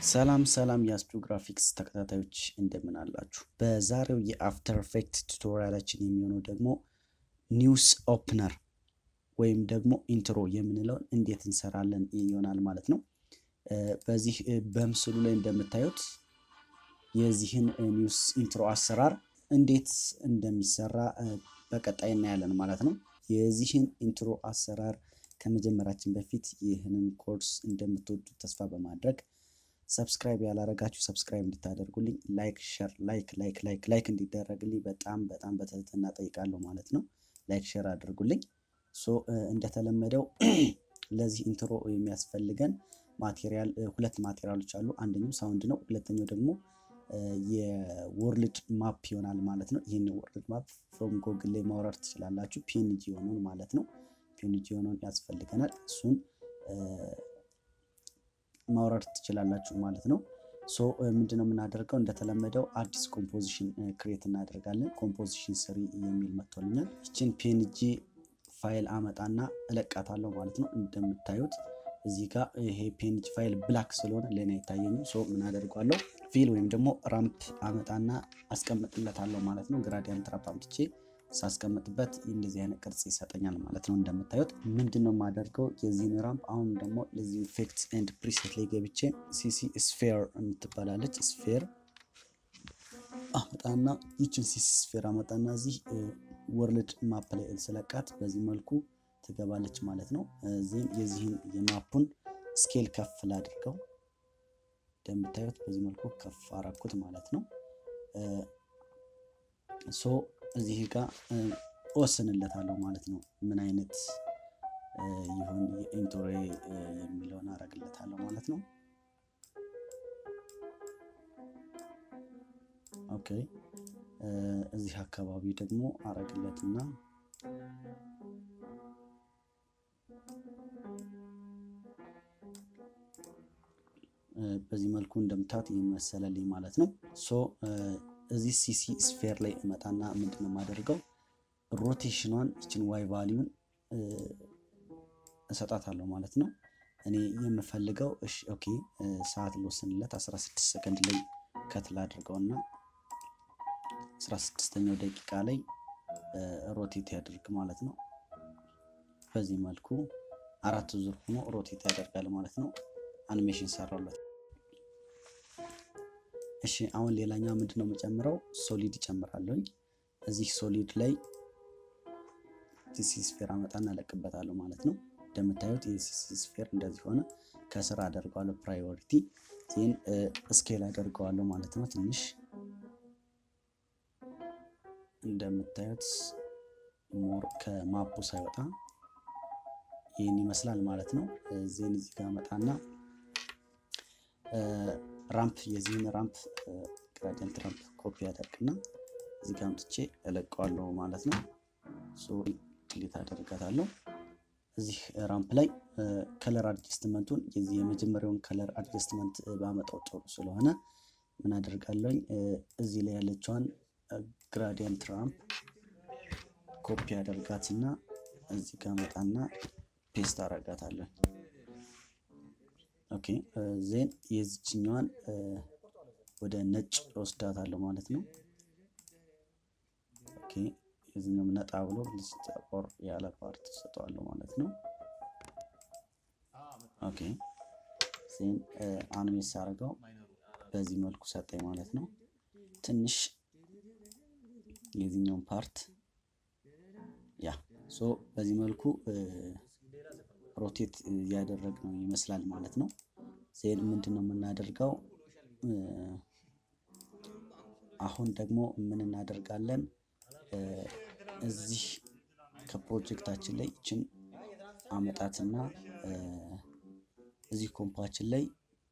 ሰላም ሰላም የአስትሮ ግራፊክስ ተከታታዮች እንደምን አላችሁ? በዛሬው የአፍተር ኢፌክት ቱቶሪያላችን የሚሆነው ደግሞ ኒውስ ኦፕነር ወይም ደግሞ ኢንትሮ የምንለውን እንዴት እንሰራለን ይሆናል ማለት ነው። በዚህ በምስሉ ላይ እንደምታዩት የዚህን ኒውስ ኢንትሮ አሰራር እንዴት እንደሚሰራ በቀጣይ እናያለን ማለት ነው። የዚህን ኢንትሮ አሰራር ከመጀመራችን በፊት ይህንን ኮርስ እንደምትወዱት ተስፋ በማድረግ ሰብስክራይብ ያላረጋችሁ ሰብስክራይብ እንድታደርጉልኝ ላይክ ሸር ላይክ ላይክ ላይክ ላይክ እንዲደረግልኝ በጣም በጣም በትህትና ጠይቃለሁ ማለት ነው። ላይክ ሸር አድርጉልኝ። ሶ እንደተለመደው ለዚህ ኢንትሮ የሚያስፈልገን ማቴሪያል ሁለት ማቴሪያሎች አሉ። አንደኛው ሳውንድ ነው። ሁለተኛው ደግሞ የወርልድ ማፕ ይሆናል ማለት ነው። ይህን ወርልድ ማፕ ፍሮም ጎግል ላይ ማውረድ ትችላላችሁ። ፒኤንጂ የሆነውን ማለት ነው። ፒኤንጂ የሆነውን ያስፈልገናል። እሱን ማውረድ ትችላላችሁ ማለት ነው። ሶ ምንድነው የምናደርገው? እንደተለመደው አዲስ ኮምፖዚሽን ክሬት እናደርጋለን። ኮምፖዚሽን ስሪ የሚል መጥቶልኛል። ይችን ፒኤንጂ ፋይል አመጣና እለቃታለሁ ማለት ነው። እንደምታዩት እዚህ ጋር ይሄ ፒኤንጂ ፋይል ብላክ ስለሆነ ለእኔ አይታየኝም። ሶ ምን አደርጓለሁ? ፊል ወይም ደግሞ ራምፕ አመጣና አስቀምጥለታለሁ ማለት ነው። ግራዲያንት ራምፕ አምጥቼ ሳስቀምጥበት እንደዚህ አይነት ቅርጽ ይሰጠኛል ማለት ነው። እንደምታዩት ምንድን ነው የማደርገው የዚህን ራምፕ አሁን ደግሞ ለዚህ ኢፌክትስ ኤንድ ፕሪሴት ላይ ገብቼ ሲሲ ስፌር የምትባላለች ስፌር አመጣና ይችን ሲሲ ስፌር አመጣና እዚህ ወርልድ ማፕ ላይ ስለቃት በዚህ መልኩ ትገባለች ማለት ነው። እዚህም የዚህን የማፑን ስኬል ከፍ ላድርገው። እንደምታዩት በዚህ መልኩ ከፍ አረኩት ማለት ነው። ሶ እዚህ ጋር እወስንለታለሁ ማለት ነው። ምን አይነት ይሁን የኢንትሮ የሚለውን አረግለታለሁ ማለት ነው። ኦኬ እዚህ አካባቢ ደግሞ አረግለትና በዚህ መልኩ እንደምታት ይመሰለልኝ ማለት ነው። ሶ እዚህ ሲሲ ስፌር ላይ እመጣና ምንድን ነው የማደርገው ሮቴሽኗን ይችን ዋይ ቫሊዩን እሰጣታለሁ ማለት ነው። እኔ የምፈልገው እሺ ኦኬ ሰዓት ልወስንለት 16 ሰከንድ ላይ ከትላ አድርገውና 16ኛው ደቂቃ ላይ ሮቴት ያደርግ ማለት ነው። በዚህ መልኩ አራት ዙር ሆኖ ሮቴት ያደርጋል ማለት ነው። አኒሜሽን ሰራለት። እሺ አሁን ሌላኛው ምንድነው የምጨምረው? ሶሊድ ይጨምራለሁኝ። እዚህ ሶሊድ ላይ ሲሲ ስፌር አመጣና እለቅበታለሁ ማለት ነው። እንደምታዩት የሲሲ ስፌር እንደዚህ ሆነ። ከስር አደርገዋለሁ ፕራዮሪቲ ዜን ስኬል አደርገዋለሁ ማለት ነው። ትንሽ እንደምታዩት ሞር ከማፑ ሳይወጣ ይህን ይመስላል ማለት ነው። ዜን እዚህ ጋር መጣና ራምፕ የዚህን ራምፕ ግራዲየንት ራምፕ ኮፒ ያደርግና እዚህ ጋር አምጥቼ እለቀዋለሁ ማለት ነው። ክሊት አደርጋታለሁ። እዚህ ራምፕ ላይ ከለር አድጀስትመንቱን የዚህ የመጀመሪያውን ከለር አድጀስትመንት ባመጣው ጥሩ ስለሆነ ምን አደርጋለሁኝ እዚህ ላይ ያለችዋን ግራዲየንት ራምፕ ኮፒ አደርጋትና እዚህ ጋር መጣና ፔስት አረጋታለሁ። ኦኬ ዜን የዚችኛዋን ወደ ነጭ ወስዳታለሁ ማለት ነው። ኦኬ የዚህኛውም ነጣ ብሎ ጠቆር ያለ ፓርት ሰጠዋለሁ ማለት ነው። ኦኬ ዜን አኒሜት አድርገው በዚህ መልኩ ሰጠኝ ማለት ነው። ትንሽ የዚህኛውን ፓርት ያ ሶ በዚህ መልኩ ሮቴት እያደረግነው ይመስላል ማለት ነው። ዜን ምንድን ነው የምናደርገው? አሁን ደግሞ ምን እናደርጋለን? እዚህ ከፕሮጀክታችን ላይ ይችን አመጣትና እዚህ ኮምፓችን ላይ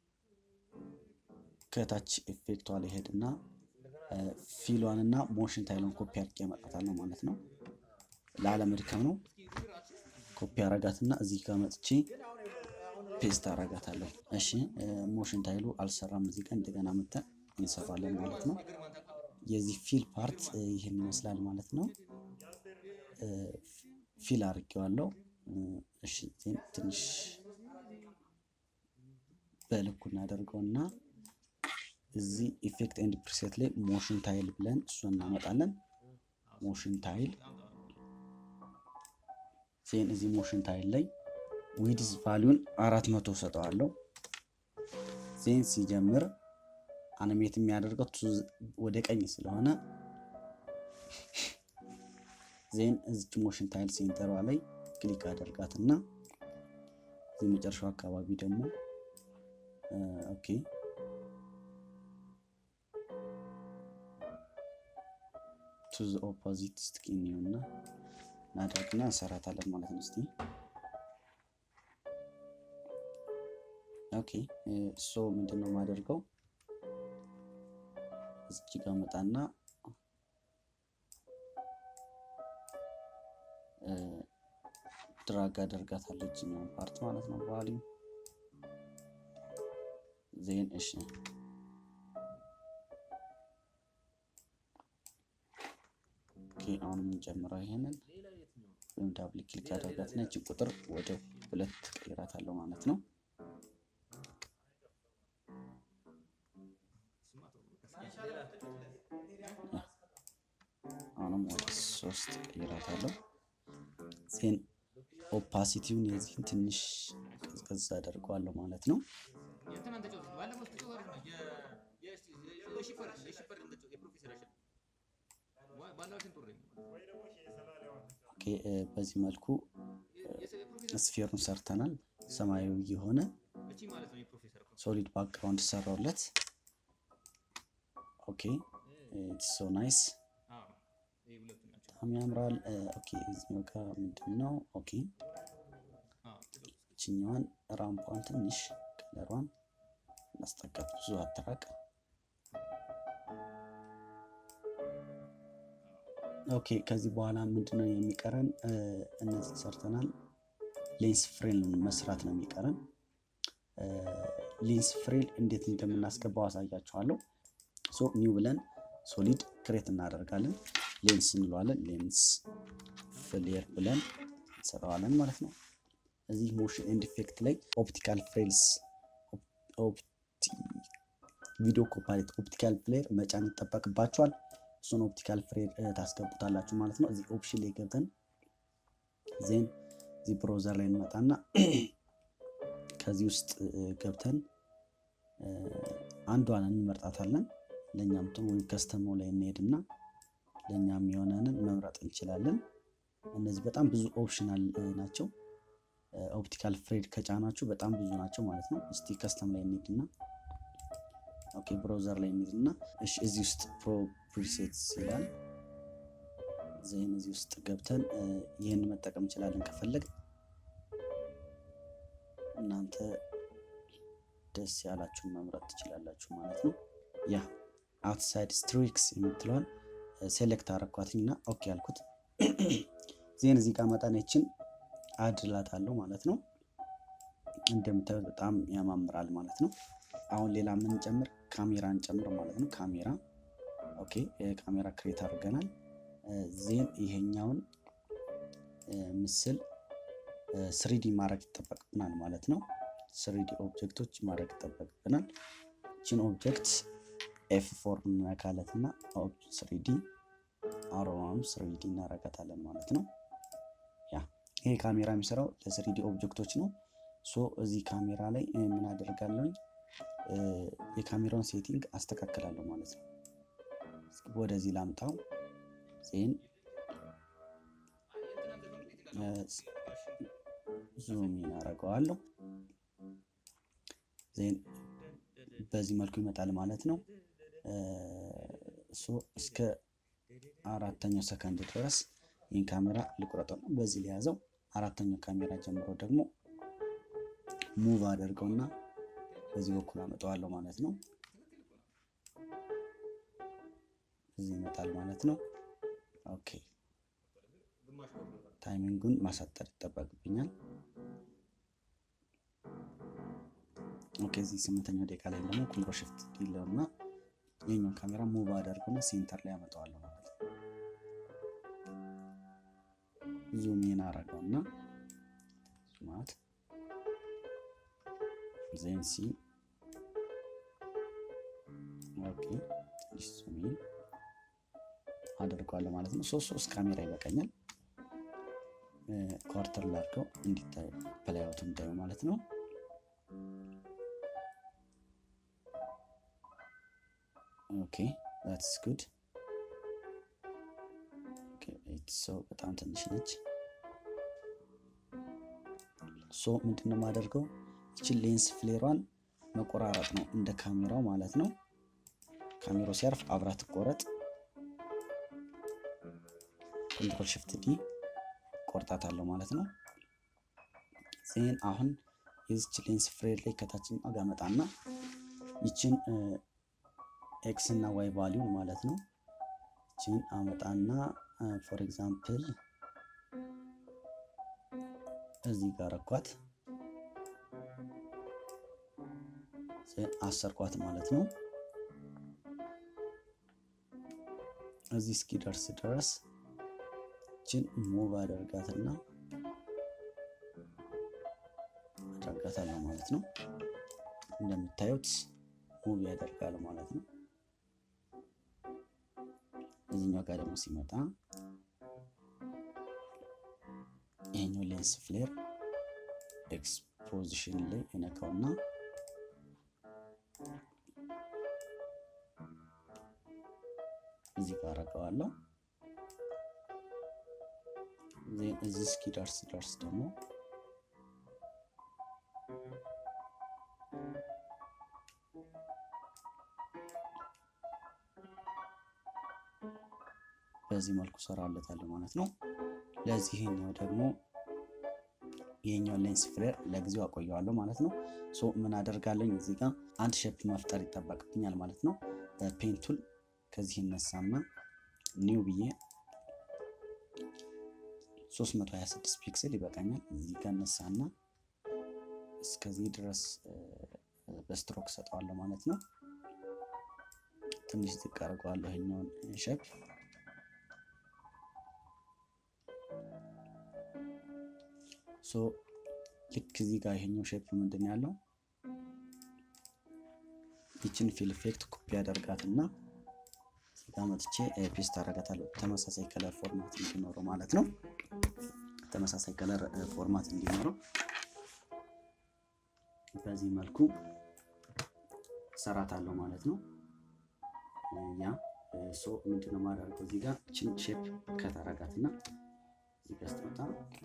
ከታች ኢፌክቷ ላይ ሄድና ፊሏን እና ሞሽን ታይሏን ኮፒ አድርጌ ያመጣታለሁ ማለት ነው። ለአለመድከም ነው። ኮፒ አረጋትና እዚህ ጋር መጥቼ ፔስት አረጋታለሁ። እሺ ሞሽን ታይሉ አልሰራም። እዚህ ጋር እንደገና መተን እንሰራለን ማለት ነው። የዚህ ፊል ፓርት ይህን ይመስላል ማለት ነው። ፊል አድርጌዋለሁ። እሺ ትንሽ በልኩ እናደርገውና እዚህ ኢፌክት ኤንድ ፕሪሴት ላይ ሞሽን ታይል ብለን እሱን እናመጣለን። ሞሽን ታይል ዜን እዚህ ሞሽን ታይል ላይ ዊድዝ ቫሊዩን አራት መቶ ሰጠዋለሁ። ዜን ሲጀምር አኒሜት የሚያደርገው ወደ ቀኝ ስለሆነ ዜን እዚች ሞሽን ታይል ሴንተሯ ላይ ክሊክ አደርጋትና እዚህ መጨረሻው አካባቢ ደግሞ ኦኬ ቱ ዘ ኦፖዚት እስኪ እንየውና እናደርግና እንሰራታለን ማለት ነው። እስቲ ኦኬ ሶ ምንድን ነው የማደርገው እዚህ ጋር መጣና ድራግ አደርጋታለሁ እችኛውን ፓርት ማለት ነው። ቫሊዩ ዜን እሺ አሁን የምንጨምረው ይሄንን ወይም ዳብል ክሊክ አደርጋት ነች ቁጥር ወደ ሁለት ቀይራታለሁ ማለት ነው። አሁንም ወደ ሶስት ቀይራታለሁ። ዜን ኦፓሲቲውን የዚህን ትንሽ ቀዝቀዝ አደርገዋለሁ ማለት ነው። በዚህ መልኩ ስፌሩን ሰርተናል። ሰማያዊ የሆነ ሶሊድ ባክግራውንድ ሰራውለት። ኦኬ ሶ ናይስ በጣም ያምራል። ኦኬ እዚህኛው ጋር ምንድን ነው? ኦኬ እችኛዋን ራምፓን ትንሽ ከለሯን እናስጠቀት፣ ብዙ አትራቅ። ኦኬ ከዚህ በኋላ ምንድነው የሚቀረን? እነዚህ ሰርተናል። ሌንስ ፍሬል መስራት ነው የሚቀረን። ሌንስ ፍሬል እንዴት እንደምናስገባው አሳያችኋለሁ። ሶ ኒው ብለን ሶሊድ ክሬት እናደርጋለን። ሌንስ እንለዋለን። ሌንስ ፍሌር ብለን እንሰራዋለን ማለት ነው። እዚህ ሞሽን ኤንድ ኢፌክት ላይ ኦፕቲካል ፍሬልስ ቪዲዮ ኮፓሌት ኦፕቲካል ፍሌር መጫን ይጠበቅባቸዋል። እሱን ኦፕቲካል ፍሬር ታስገቡታላችሁ ማለት ነው። እዚህ ኦፕሽን ላይ ገብተን ዜን እዚህ ብሮዘር ላይ እንመጣና ከዚህ ውስጥ ገብተን አንዷን እንመርጣታለን። ለእኛም ጥሩ ወይም ከስተሞ ላይ እንሄድና ለእኛም የሆነንን መምረጥ እንችላለን። እነዚህ በጣም ብዙ ኦፕሽናል ናቸው። ኦፕቲካል ፍሬድ ከጫናችሁ በጣም ብዙ ናቸው ማለት ነው። እስቲ ከስተም ላይ እንሄድና ኦኬ ብራውዘር ላይ እንሄድና እሺ፣ እዚህ ውስጥ ፕሮ ፕሪሴትስ ይላል። ዜን እዚህ ውስጥ ገብተን ይህን መጠቀም እንችላለን ከፈለግ እናንተ ደስ ያላችሁን መምረጥ ትችላላችሁ ማለት ነው። ያ አውትሳይድ ስትሪክስ የምትለዋን ሴሌክት አረኳትኝ እና ኦኬ ያልኩት ዜን እዚህ ጋር መጠነችን አድላት አለው ማለት ነው። እንደምታዩት በጣም ያማምራል ማለት ነው። አሁን ሌላ የምንጨምር ካሜራ እንጨምር ማለት ነው። ካሜራ ኦኬ፣ ካሜራ ክሬት አድርገናል። ዜን ይሄኛውን ምስል ስሪዲ ማድረግ ይጠበቅብናል ማለት ነው። ስሪዲ ኦብጀክቶች ማድረግ ይጠበቅብናል። ችን ኦብጀክት ኤፍ ፎር እንነካለት እና ስሪዲ አሮማም ስሪዲ እናረጋታለን ማለት ነው። ያ ይሄ ካሜራ የሚሰራው ለስሪዲ ኦብጀክቶች ነው። ሶ እዚህ ካሜራ ላይ ምን አደርጋለሁኝ የካሜራውን ሴቲንግ አስተካክላለሁ ማለት ነው። ወደዚህ ላምጣው ዜን ዙም እናደርገዋለሁ። ዜን በዚህ መልኩ ይመጣል ማለት ነው። እስከ አራተኛው ሰከንድ ድረስ ይህን ካሜራ ልቁረጠው ነው። በዚህ ሊያዘው አራተኛው ካሜራ ጀምሮ ደግሞ ሙቭ አደርገውና በዚህ በኩል አመጣዋለሁ ማለት ነው። እዚህ ይመጣል ማለት ነው። ኦኬ ታይሚንጉን ማሳጠር ይጠበቅብኛል። ኦኬ እዚህ ስምንተኛው ደቂቃ ላይ ደግሞ ኮንትሮል ሽፍት ዲለው እና ይህኛው ካሜራ ሙቭ አደርገውና ሴንተር ላይ አመጣዋለሁ ማለት ነው። ዙሜን አረገውና ዙማት ዜን ሲ ኦኬ ትንሽ ዙሚን አደርገዋለሁ ማለት ነው። ሶስት ሶስት ካሜራ ይበቃኛል። ኳርተር ላድርገው እንዲታይ ፕላይአውት እንዲታዩ ማለት ነው። ኦኬ ዛትስ ጉድ። ሰው በጣም ትንሽ ነች። ሶ ምንድን ነው የማደርገው? ይችን ሌንስ ፍሌሯን መቆራረጥ ነው እንደ ካሜራው ማለት ነው። ካሜራው ሲያርፍ አብራ ትቆረጥ። ኮንትሮል ሽፍት ዲ ቆርጣታለሁ ማለት ነው። ዜን አሁን የዚች ሌንስ ፍሬድ ላይ ከታችን ጋር መጣና ይችን ኤክስ እና ዋይ ቫሊዩ ማለት ነው። ይችን አመጣና ፎር ኤግዛምፕል እዚህ ጋር ረኳት አሰርኳት ማለት ነው። እዚህ እስኪደርስ ድረስ ይችን ሙቭ አደርጋትና አደርጋታለሁ ማለት ነው። እንደምታዩት ሙቭ ያደርጋል ማለት ነው። እዚህኛው ጋር ደግሞ ሲመጣ ይሄኛው ሌንስ ፍሌር ኤክስፖዚሽን ላይ እነካውና እዚህ ጋር አረገዋለሁ። ዜን እዚህ እስኪደርስ ደርስ ደግሞ በዚህ መልኩ ሰራለታለሁ ማለት ነው። ለዚህኛው ደግሞ ይሄኛውን ሌንስ ፍሌር ለጊዜው አቆየዋለሁ ማለት ነው። ሶ ምን አደርጋለኝ እዚህ ጋር አንድ ሼፕ መፍጠር ይጠበቅብኛል ማለት ነው። ፔንቱል ከዚህ ይነሳና ኒው ብዬ 326 ፒክስል ይበቃኛል። እዚህ ጋር እነሳና እስከዚህ ድረስ በስትሮክ ሰጠዋለሁ ማለት ነው። ትንሽ ዝቅ አድርገዋለሁ ይሄኛውን ሼፕ ሶ ልክ እዚህ ጋር ይሄኛው ሼፕ ምንድን ያለው ይችን ፊል ኢፌክት ኮፒ ያደርጋትና እዚህ ጋር መጥቼ ፔስት አደርጋታለሁ። ተመሳሳይ ከለር ፎርማት እንዲኖረው ማለት ነው። ተመሳሳይ ከለር ፎርማት እንዲኖረው በዚህ መልኩ ሰራታለሁ ማለት ነው። ያ ሶ ምንድነው የማደርገው እዚህ ጋር ችን ሼፕ ከታረጋትና እዚህ ጋር ስትመጣ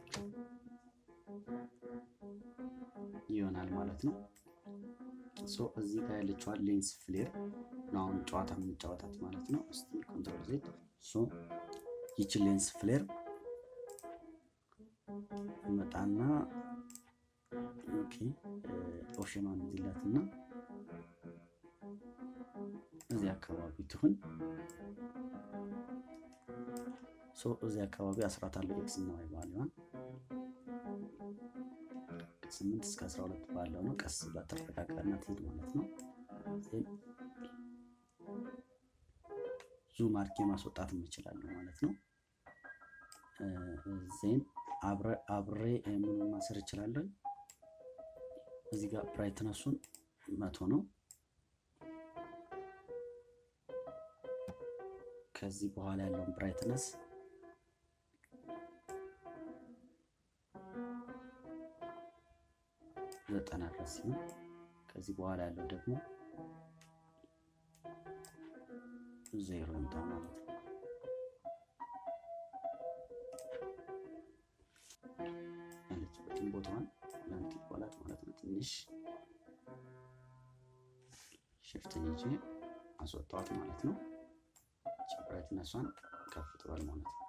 ይሆናል ማለት ነው። ሶ እዚህ ጋር ያለችዋን ሌንስ ፍሌር ነው አሁን ጨዋታ የምንጫወታት ማለት ነው። እስቲ ኮንትሮል ዜድ ሶ ይችን ሌንስ ፍሌር መጣና ኦኬ ኦሽኗን እዚላትና እዚህ አካባቢ ትሁን። ሶ እዚህ አካባቢ አስራታለሁ ኤክስ እና ዋይ ቫሊዋን ስምንት እስከ አስራ ሁለት ባለው ነው። ቀስ ብላ ተረጋጋና ትሄድ ማለት ነው። ዙም አድርጌ ማስወጣት እንችላለን ማለት ነው። ዜን አብሬ ምኑን ማሰር እችላለሁ። እዚህ ጋር ብራይትነሱን መቶ ነው። ከዚህ በኋላ ያለውን ብራይትነስ ዘጠና ድረስ ሲሆን ከዚህ በኋላ ያለው ደግሞ ዜሮ ይምጣ ማለት ነው። ያለችበትን ቦታዋን ለንት ይባላት ማለት ነው። ትንሽ ሽፍትን ይዤ አስወጣዋት ማለት ነው። ብራይትነሷን ከፍ ትበል ማለት ነው።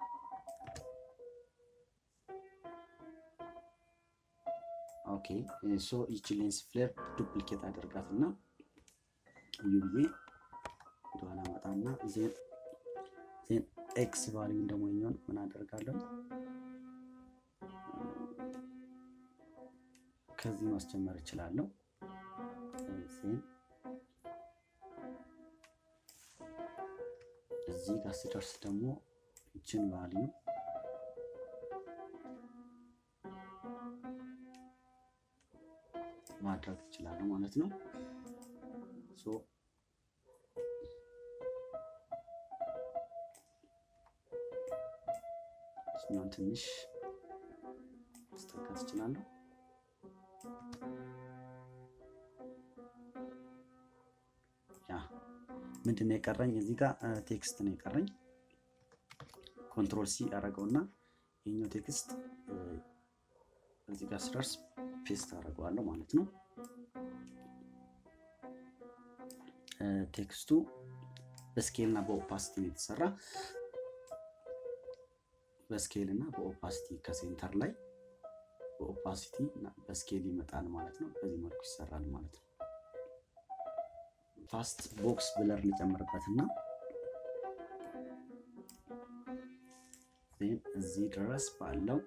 ኦኬ ሶ ይቺ ሌንስ ፍሌር ዱፕሊኬት አደርጋት እና ውዩ ብዬ ወደኋላ መጣና ዜን ኤክስ ቫሊዩን ደግሞ የሚሆን ምን አደርጋለሁ ከዚህ ማስጀመር እችላለሁ። ዜን እዚህ ጋር ሲደርስ ደግሞ ይችን ቫሊዩ ማድረግ ይችላሉ ማለት ነው። እኛውን ትንሽ ማስጠጋት እችላለሁ። ያ ምንድን ነው የቀረኝ? እዚህ ጋር ቴክስት ነው የቀረኝ። ኮንትሮል ሲ አደረገውና ይህኛው ቴክስት እዚህ ጋር ስደርስ ፔስት አደርገዋለሁ ማለት ነው። ቴክስቱ በስኬል እና በኦፓሲቲ ነው የተሰራ። በስኬል እና በኦፓሲቲ ከሴንተር ላይ በኦፓሲቲ እና በስኬል ይመጣል ማለት ነው። በዚህ መልኩ ይሰራል ማለት ነው። ፋስት ቦክስ ብለር ልጨምርበት እና እዚህ ድረስ ባለው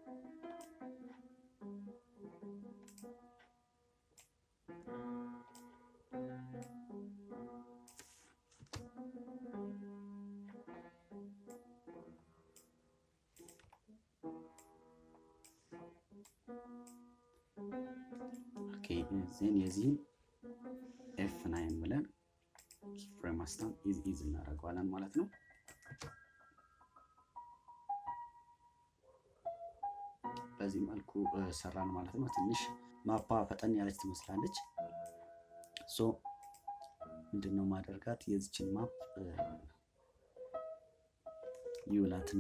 ዜን የዚህን ኤፍ ናይን ብለን ፍሬም አስታም ኢዝ ኢዝ እናደርገዋለን ማለት ነው። በዚህ መልኩ ሰራን ማለት ነው። ትንሽ ማፓ ፈጠን ያለች ትመስላለች። ሶ ምንድነው ማደርጋት የዚችን ማፕ ይውላትና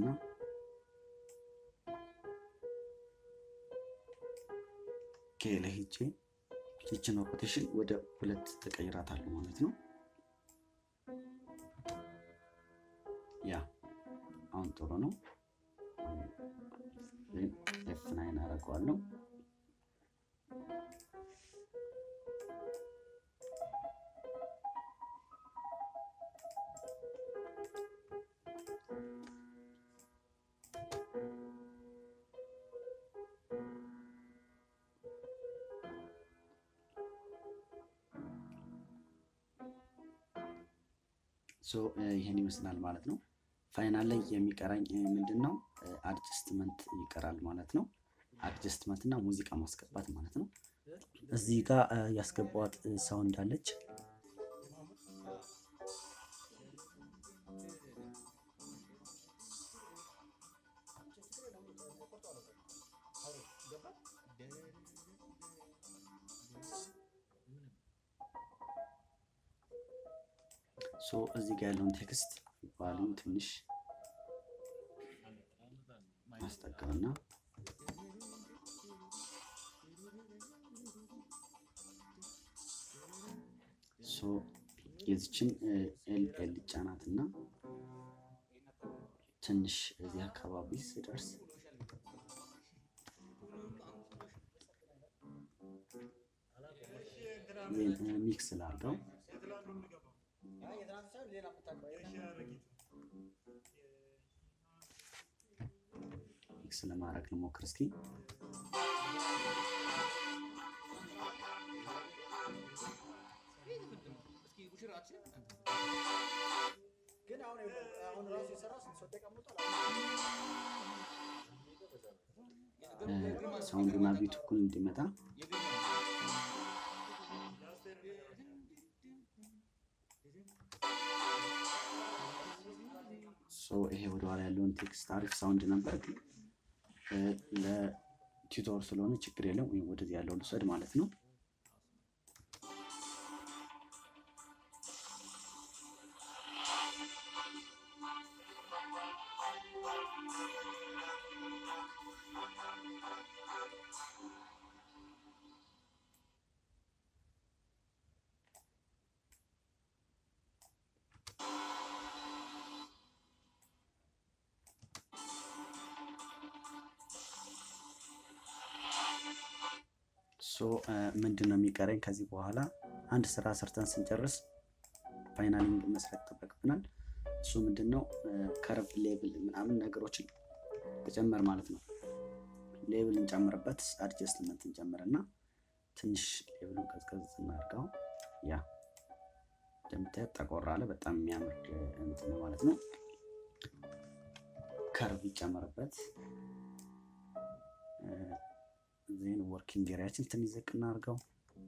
ከሌ ሄጄ ይችን ሮቴሽን ወደ ሁለት ተቀይራታለሁ ማለት ነው። ያ አሁን ጥሩ ነው። ኤፍ ናይን አደርገዋለሁ። ይህን ይመስላል ማለት ነው። ፋይናል ላይ የሚቀራኝ ምንድን ነው? አድጀስትመንት ይቀራል ማለት ነው። አድጀስትመንት እና ሙዚቃ ማስገባት ማለት ነው። እዚህ ጋር ያስገባዋት ሳውንድ አለች። ሶ እዚህ ጋር ያለውን ቴክስት ቫሊዩም ትንሽ ማስጠቀምና ሶ የዚችን ኤል ኤል ጫናት እና ትንሽ እዚህ አካባቢ ስደርስ ሚክስ ላድርገው። ሚክስ ለማድረግ ልሞክር እስኪ። ሳውንዱና ቢቱ እኩል እንዲመጣ ይሄ ወደኋላ ያለውን ቴክስት አሪፍ ሳውንድ ነበር፣ ግን ለቲዩቶር ስለሆነ ችግር የለም። ወይም ወደዚህ ያለውን ልውሰድ ማለት ነው። ምንድን ነው የሚቀረኝ ከዚህ በኋላ አንድ ስራ ሰርተን ስንጨርስ ፋይናሊንግ መስራት ይጠበቅብናል። እሱ ምንድን ነው ከርቭ ሌብል ምናምን ነገሮችን መጨመር ማለት ነው። ሌብል እንጨምርበት፣ አድጀስትመንት እንጨምርና ትንሽ ሌብሉን ቀዝቀዝ እናድርገው። ያ እንደምታየት ጠቆር አለ። በጣም የሚያምር እንትን ነው ማለት ነው። ከርቭ ይጨመርበት። ዜን ወርኪንግ ኤሪያችን ትንሽ ዝቅ እናድርገው።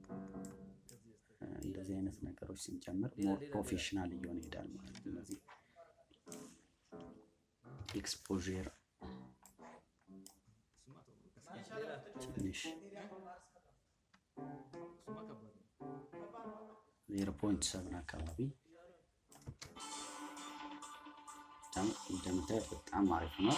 እንደዚህ አይነት ነገሮች ስንጨምር ሞር ፕሮፌሽናል እየሆነ ይሄዳል ማለት ነው። እነዚህ ኤክስፖዥር ትንሽ ዜሮ ፖይንት ሰብን አካባቢ በጣም እንደምታዩት በጣም አሪፍ ነው።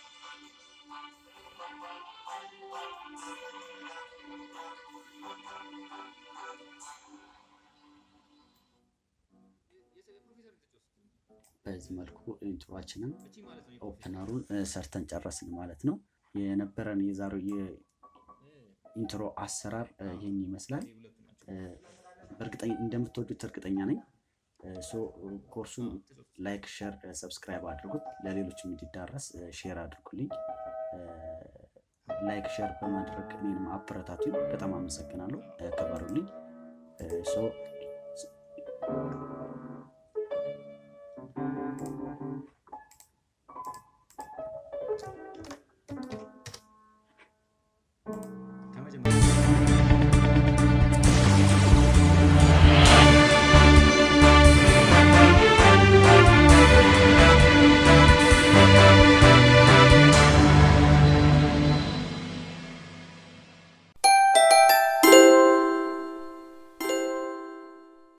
በዚህ መልኩ ኢንትሮችንን ኦፕነሩን ሰርተን ጨረስን ማለት ነው። የነበረን የዛሬው የኢንትሮ አሰራር ይህን ይመስላል። በእርግጠኛ እንደምትወዱት እርግጠኛ ነኝ። ሶ ኮርሱን ላይክ፣ ሼር፣ ሰብስክራይብ አድርጉት። ለሌሎችም እንዲዳረስ ሼር አድርጉልኝ። ላይክ ሼር በማድረግ እኔንም አበረታቱኝ። በጣም አመሰግናለሁ። ክበሩልኝ። ሶ